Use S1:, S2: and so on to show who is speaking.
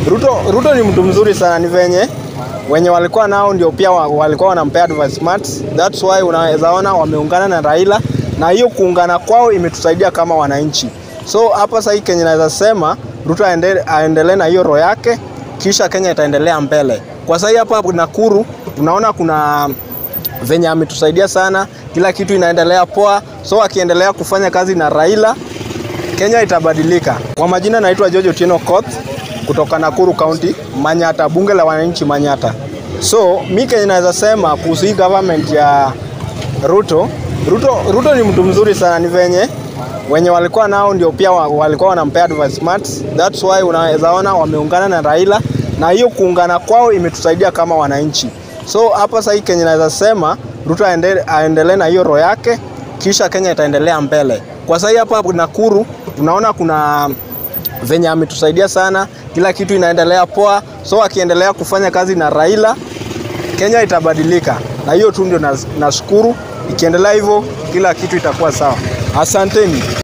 S1: Ruto, Ruto ni mtu mzuri sana, ni venye wenye walikuwa nao ndio pia wa- walikuwa wanampea advancement. That's why unaweza ona wameungana na Raila, na hiyo kuungana kwao imetusaidia kama wananchi. So hapa sasa Kenya naweza sema Ruto aende- aendelee na hiyo roho yake, kisha Kenya itaendelea mbele. Kwa sasa hapa Nakuru tunaona kuna venye ametusaidia sana, kila kitu inaendelea poa. So akiendelea kufanya kazi na Raila, Kenya itabadilika. Kwa majina naitwa George Otieno Koth kutoka Nakuru County, Manyata, bunge la wananchi Manyata. So mi Kenya naweza sema kuhusu hii government ya Ruto, Ruto, Ruto ni mtu mzuri sana, ni venye wenye walikuwa nao ndio pia wa- walikuwa wanampea advancement. That's why unaweza ona wameungana na Raila, na hiyo kuungana kwao imetusaidia kama wananchi. So hapa sasa Kenya naweza sema Ruto aende- aendelee na hiyo roho yake, kisha Kenya itaendelea mbele. Kwa sasa hapa Nakuru tunaona kuna venye ametusaidia sana, kila kitu inaendelea poa. So akiendelea kufanya kazi na Raila, Kenya itabadilika, na hiyo tu ndio nas- nashukuru. Ikiendelea hivyo, kila kitu itakuwa sawa. Asanteni.